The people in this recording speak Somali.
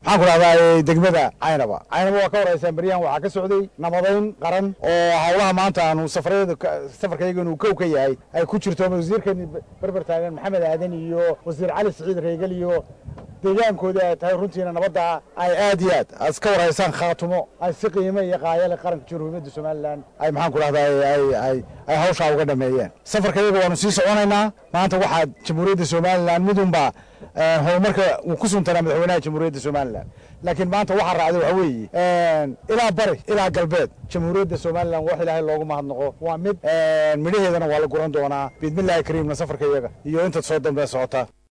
maxaan ku dhahdaa degmada caynaba caynaba waa ka horeysaan beryahan waxaa ka socday nabadayn qaran oo howlaha maanta aanu safarada safarkayga inuu kow ka yahay ay ku jirto wasiirkeeni berber taagan maxamed aadan iyo wasiir cali siciid reegal iyo deegaankooda ay tahay runtiina nabadda ay aad iyo aad aad iska warhaysaan khaatumo ay si qiime iyo qaayale qaranka jamhuuriyadda somalilan ay maxaan ku dhahdaa ay ay ay hawshaa uga dhameeyeen safarkayaga waanu sii soconaynaa maanta waxaa jamhuuriyadda somalilan midunbaa horumarka uu ku suntanaa madaxweynaha jamhuuriyadda somalilan laakiin maanta waxaa raacday waxa weeye ilaa bari ilaa galbeed jamhuuriyadda somalilan wax ilaahay loogu mahadnaqo waa mid midhaheedana waa la guran doonaa biidmillahi kariimna safarka iyaga iyo intaad soo dambe socota